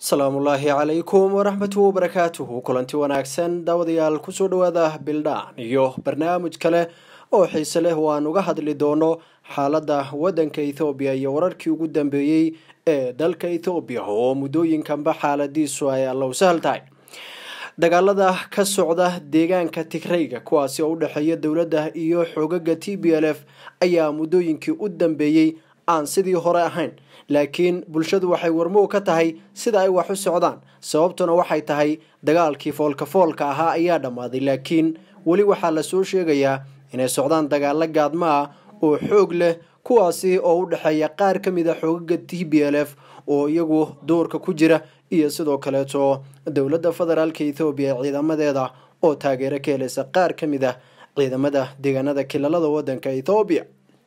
asalaamullaahi calaykum waraxmatu wabarakaatuhu kulanti wanaagsan daawadayaal kusoo dhawaada bildhaan iyo barnaamij kale oo xiise leh oo aan uga hadli doono xaaladda waddanka ethoobiya iyo wararkii ugu dambeeyey ee dalka ethoobiya oo muddooyinkanba xaaladiisu ay allow sahal tahay dagaalada ka socda deegaanka tigrayga kuwaasi oo u dhexeeya dowladda iyo xoogaga t b l f ayaa muddooyinkii u dambeeyey aan sidii hore ahayn laakiin bulshadu waxay warmow ka tahay sida ay wax u socdaan sababtuna waxay tahay dagaalkii foolka foolka ahaa ayaa dhammaaday laakiin weli waxaa lasoo sheegayaa inay socdaan dagaalo gaadmo ah oo xoog leh kuwaasi oo u dhexeeya qaar ka mid a xoogaga t b l f oo iyagu doorka ku jira iyo sidoo kaleeto dowladda federaalka ethoobiya ciidamadeeda oo taageero ka helaysa qaar ka mid ah ciidamada deegaanada kilalada wadanka ethoobiya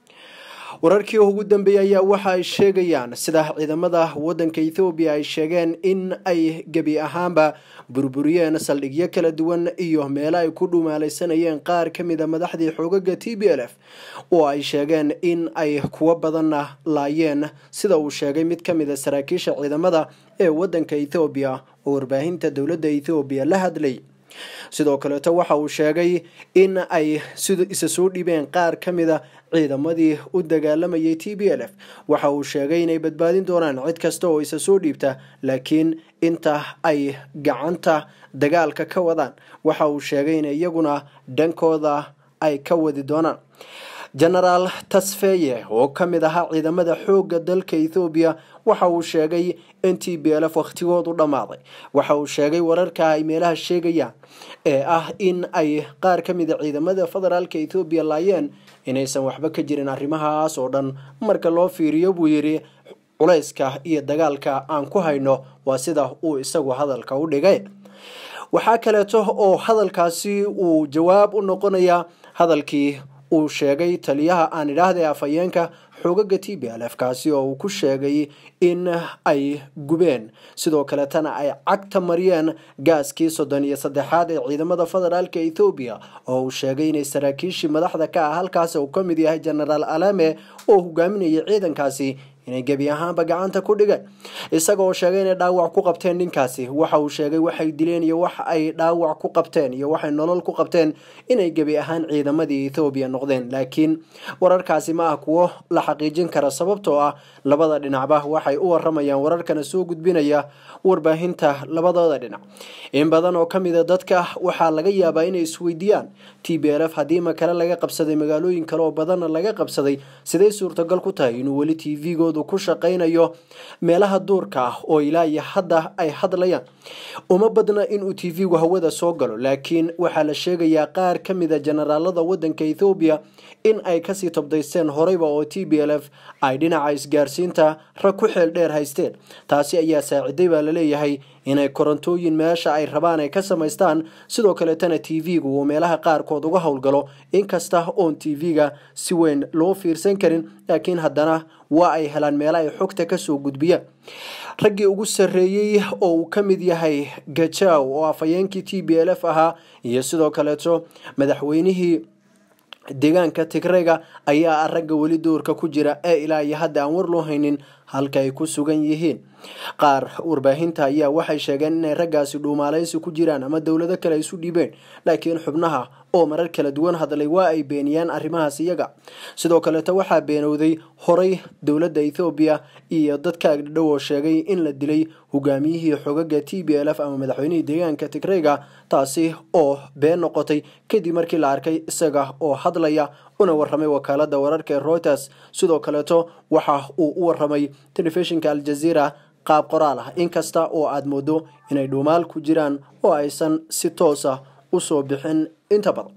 wararkii ugu dambeeyey ayaa waxa ay sheegayaan sida ciidamada wadanka ethoobiya ay sheegeen in ay gebi ahaanba burburiyeen saldhigyo kala duwan iyo meelo ay ku dhumaalaysanayeen qaar ka mid a madaxdii xoogaga t b l f oo ay sheegeen in ay kuwo badanna laayeen sida uu sheegay mid ka mid a saraakiisha ciidamada ee wadanka ethoobiya oo warbaahinta dowladda ethoobiya la hadlay sidoo kaleeto waxa uu sheegay in ay sid isa soo dhibeen qaar ka mid a ciidamadii u dagaalamayay t b l f waxa uu sheegay inay badbaadin doonaan cid kasta oo isa soo dhiibta laakiin inta ay gacanta dagaalka ka wadaan waxa uu sheegay in iyaguna dhankooda ay ka wadi doonaan genaraal tasfeye oo ka mid ahaa ciidamada xoogga dalka ethoobiya waxa uu sheegay in t b l f wakhtigoodu dhammaaday waxa uu sheegay wararka ay meelaha sheegayaan ee ah in ay qaar ka mid a ciidamada federaalka ethoobiya laayeen inaysan waxba ka jirin arrimahaas oo dhan marka loo fiiriyo buu yidhi culayska iyo dagaalka aan ku hayno waa sida uu isagu hadalka u dhigay waxaa kaleeto oo hadalkaasi uu jawaab u noqonayaa hadalkii uu sheegay taliyaha aan idhaahday afhayeenka xoogaga t b l f kaasi oo uu ku sheegay in ay gubeen sidoo kaletana ay cagta mariyeen gaaskii soddon iyo saddexaad ee ciidamada federaalka ethoobiya oo uu sheegay inay saraakiishii madaxda ka ah halkaas uu ka mid yahay genaraal alame oo hogaaminayay ciidankaasi inay gebi ahaanba gacanta ku dhigeen isaga oo sheegay inay dhaawac ku qabteen ninkaasi waxa uu sheegay waxay dileen iyo wax ay dhaawac ku qabteen iyo waxay nolol ku qabteen inay gebi ahaan ciidamadii ethoobiya noqdeen laakiin wararkaasi ma ah kuwo la xaqiijin kara sababtoo ah labada dhinacba waxay u waramayaan wararkana soo gudbinaya warbaahinta labadooda dhinac in badan oo kamid a dadka waxaa laga yaabaa inay isweydiiyaan t b l f haddii makale laga qabsaday magaalooyin kale oo badanna laga qabsaday siday suurtagal ku tahay inuu weli t v-goodu ku shaqaynayo meelaha duurka ah oo ilaa iyo hadda ay hadlayaan uma badna inuu t v-gu hawada soo galo laakiin waxaa la sheegayaa qaar ka mid a generaalada wadanka ethoobiya in ay kasii tobdaysteen horeyba oo t b l f ay dhinaca isgaarsiinta rag ku xeel dheer haysteen taasi ayaa saaciday baa laleeyahay inay korontooyin meesha ay rabaan ay ka samaystaan sidoo kaleetana t v-gu uu meelaha qaarkood uga howlgalo inkasta oon t v-ga si weyn loo fiirsan karin laakiin haddana waa ay helaan meela ay xogta kasoo gudbiyaan raggii ugu sarreeyey oo uu ka mid yahay gajaw oo afhayeenkii t b l f ahaa iyo sidoo kaleeto madaxweynihii deegaanka tigrayga ayaa ragga weli doorka ku jira ee ilaa iyo hadda aan war loo haynin halka ay ku sugan yihiin qaar warbaahinta ayaa waxay sheegeen inay raggaasi dhuumaalaysi ku jiraan ama dowlado kale isu dhiibeen laakiin xubnaha oo marar kala duwan hadlay waa ay beeniyaan arrimahaas iyaga sidoo kaleeto waxaa beenowday horay dowladda ethoobiya iyo dadka agdhadhow oo sheegay in la dilay hogaamiyihii xogaga t b l f ama madaxweynihii deegaanka tigrayga taasi oo been noqotay kadib markii la arkay isaga oo hadlaya una waramay wakaalada wararka ee reuters sidoo kaleeto waxa uu u waramay telefishinka aljazeera qaab qoraal ah inkasta oo aada moodo inay dhuumaal ku jiraan oo aysan si toosa usoo bixin inta badan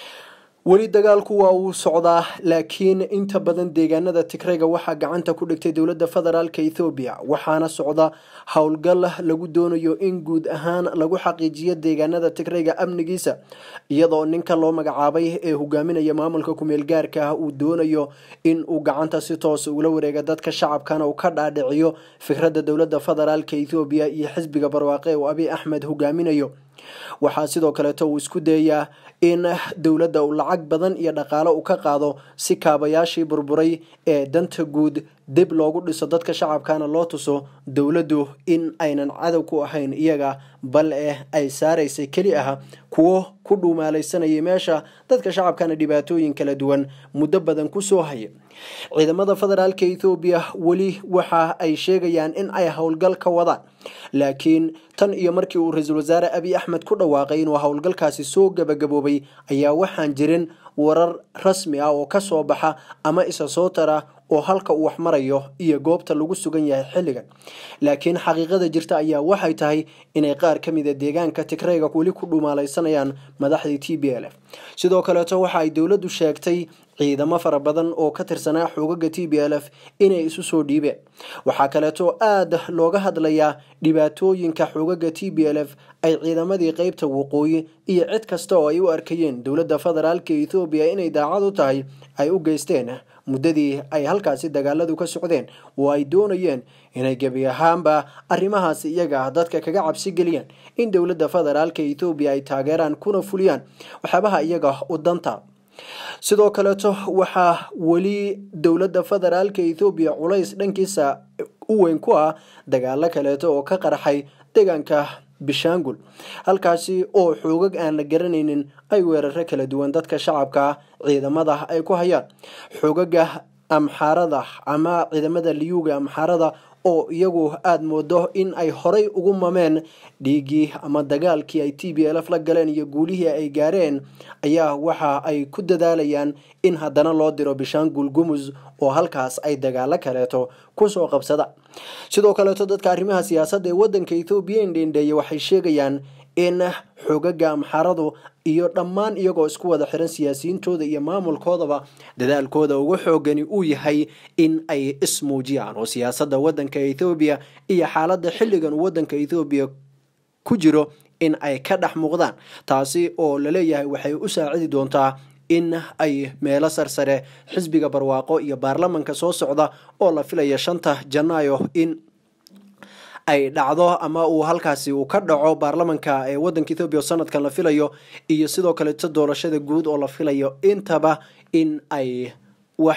weli dagaalku waa uu socdaa laakiin inta badan deegaanada tigrayga waxaa gacanta ku dhigtay dowladda federaalka ethoobiya waxaana socda howlgal lagu doonayo in guud ahaan lagu xaqiijiyo deegaanada tigrayga amnigiisa iyadoo ninka loo magacaabay ee hogaaminaya maamulka kumeel gaarka ah uu doonayo in uu gacanta si toosa ula wareega dadka shacabkana uu ka dhaadhiciyo fikradda dowladda federaalka ethoobiya iyo xisbiga barwaaqe uu abiy axmed hogaaminayo waxaa sidoo kaleeto uu isku dayayaa in dowladda uu lacag badan iyo dhaqaalo u ka qaado si kaabayaashii burburay ee danta guud dib loogu dhiso dadka shacabkana loo tuso dowladdu in aynan cadow ku ahayn iyaga bal eh ay saaraysay keli ah kuwo ku dhuumaalaysanayay meesha dadka shacabkana dhibaatooyin kala duwan muddo badan kusoo haya ciidamada federaalka ethoobiya weli waxa ay sheegayaan in ay howlgal ka wadaan laakiin tan iyo markii uu ra-iisul wasaare abiy axmed ku dhawaaqay inuu howlgalkaasi soo gabagaboobay ayaa waxaan jirin warar rasmi ah oo kasoo baxa ama isa soo tara oo halka uu wax marayo iyo goobta lagu sugan yahay xilligan laakiin xaqiiqada jirta ayaa waxay tahay inay qaar ka mida deegaanka tigrayga weli ku dhumaalaysanayaan madaxdii t b l f sidoo kaleeto waxa ay dowladdu sheegtay ciidamo fara badan oo ka tirsanaa xoogaga t b l f inay isu soo dhiibeen waxaa kaleeto aada looga hadlayaa dhibaatooyinka xoogaga t b l f ay ciidamadii qeybta waqooyi iyo cid kasta oo ay u arkayeen dowladda federaalka ethoobiya inay daacad u tahay ay u geysteen muddadii ay halkaasi dagaaladu ka socdeen oo ay doonayeen inay gebi ahaanba arrimahaas iyaga dadka kaga cabsi geliyaan in dowladda federaalka ethoobiya ay taageeraan kuna fuliyaan waxyaabaha iyaga u danta sidoo kaleeto waxaa weli dowladda federaalka ethoobiya culays dhankiisa u weyn ku ah dagaalo kaleeto oo ka qarxay deegaanka bishaangul halkaasi oo xoogag aan la garanaynin ay weeraro kala duwan dadka shacabka ciidamada ay ku hayaan xoogaga amxaarada ama ciidamada liyuga amxaarada oo iyagu aada moodo in ay horay ugu mameen dhiiggii ama dagaalkii ay t b l f la galeen iyo guulihii ay gaareen ayaa waxa ay ku dadaalayaan in haddana loo diro bishaangul gumus oo halkaas ay dagaalo kaleeto kusoo qabsada sidoo kaleeto dadka arrimaha siyaasadda ee wadanka ethoobiya indhendheeye waxay sheegayaan in xogaga amxaaradu iyo dhammaan iyagoo isku wada xiran siyaasiyiintooda iyo maamulkoodaba dadaalkooda ugu xoogani uu yahay in ay ismuujiyaan oo siyaasadda wadanka ethoobiya iyo xaaladda xilligan uu wadanka ethoobiya ku jiro in ay ka dhex muuqdaan taasi oo laleeyahay waxay u saacidi doontaa in ay meelo sarsare xisbiga barwaaqo iyo baarlamanka soo socda oo la filaya shanta janaayo in ay dhacdo ama uu halkaasi uu ka dhaco baarlamanka ee wadanka ethoobiya oo sanadkan la filayo iyo sidoo kaleeto doorashada guud oo la filayo intaba in ay wax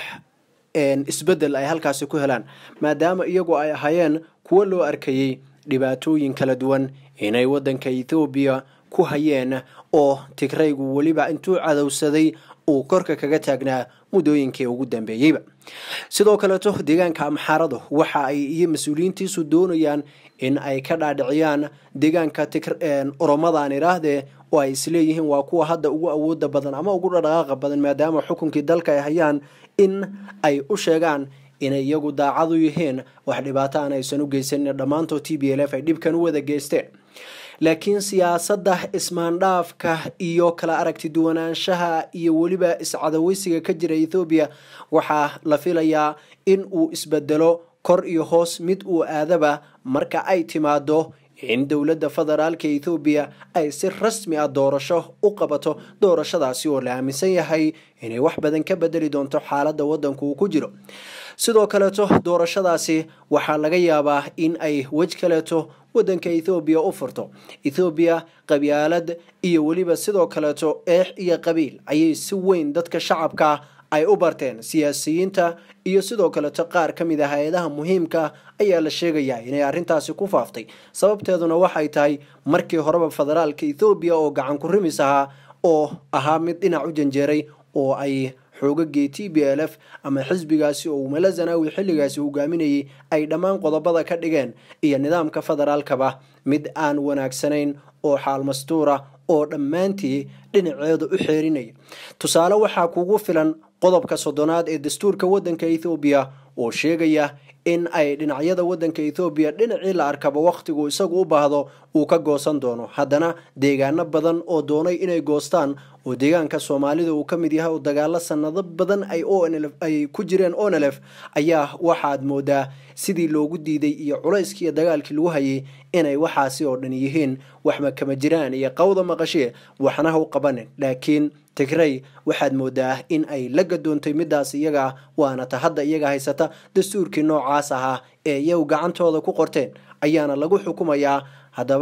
isbedel ay halkaasi ku helaan maadaama iyagu ay ahaayeen kuwo loo arkayey dhibaatooyin kala duwan inay wadanka ethoobiya ku hayeen oo tigraygu weliba intuu cadowsaday uu korka kaga taagnaa muddooyinkii ugu dambeeyeyba sidoo kaleeto deegaanka amxaaradu waxa ay iyo mas-uuliyiintiisu doonayaan in ay ka dhaadhiciyaan deegaanka oromadaan iraahdee oo ay isleeyihiin waa kuwa hadda ugu awooda badan ama ugu dhadhaqaaqa badan maadaama xukunkii dalka ay hayaan in ay u sheegaan inay iyagu daacadu yihiin wax dhibaato aan aysan u geysanin dhammaantood t b l f ay dhibkan u wada geysteen laakiin siyaasadda ismaandhaafka iyo kala aragti duwanaanshaha iyo weliba iscadaweysiga ka jira ethoobiya waxaa la filayaa in uu isbedelo kor iyo hoos mid uu aadaba marka ay timaado in dowladda federaalka ethoobiya ay si rasmi ah doorasho u qabato doorashadaasi oo la aaminsan yahay inay wax badan ka bedeli doonto xaaladda waddanku uu ku jiro sidoo kaleeto doorashadaasi waxaa laga yaabaa in ay wej kaleeto wadanka ethoobiya u furto ethoobiya qabyaalad iyo weliba sidoo kaleeto eex iyo qabiil ayay si weyn dadka shacabka ay u barteen siyaasiyiinta iyo sidoo kaleeto qaar ka mid a hay-adaha muhiimka ayaa la sheegayaa inay arrintaasi ku faaftay sababteeduna waxay tahay markii horeba federaalka ethoobiya oo gacan ku rimis ahaa oo ahaa mid dhinac u janjeeray oo ay xoogagii t b l f ama xisbigaasi oo umala zanaawi xilligaasi hogaaminayay ay dhammaan qodobada ka dhigeen iyo nidaamka federaalkaba mid aan wanaagsanayn oo xaalmastuura oo dhammaantii dhinaceeda u xeerinaya tusaale waxaa kugu filan qodobka soddonaad ee dastuurka waddanka ethoobiya oo sheegaya in ay dhinacyada waddanka ethoobiya dhinacii la arkaba wakhtigu isagu u baahdo uu ka goosan doono haddana deegaano badan oo doonay inay goostaan oo deegaanka soomaalida uu ka mid yahay oo dagaalo sanado badan ay ay ku jireen onlf ayaa waxaad moodaa sidii loogu diiday iyo culayskii iyo dagaalkii lagu hayay inay waxaasi oo dhan yihiin waxma kama jiraan iyo qawda maqashee waxnaha u qabanin laakiin tigray waxaad moodaa in ay la gadoontay midaas iyaga waana ta hadda iyaga haysata dastuurkii noocaas ahaa ee iyagu gacantooda ku qorteen ayaana lagu xukumayaa haddaba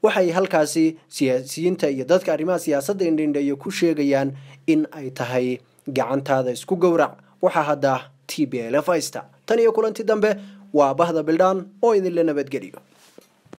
waxay halkaasi siyaasiyiinta iyo dadka arrimaha siyaasadda indhindheeya ku sheegayaan in ay tahay gacantaada isku gowrac waxaa hadda t b l f haysta tan iyo kulanti dambe waa bahda bildhaan oo idinla nabadgeliyo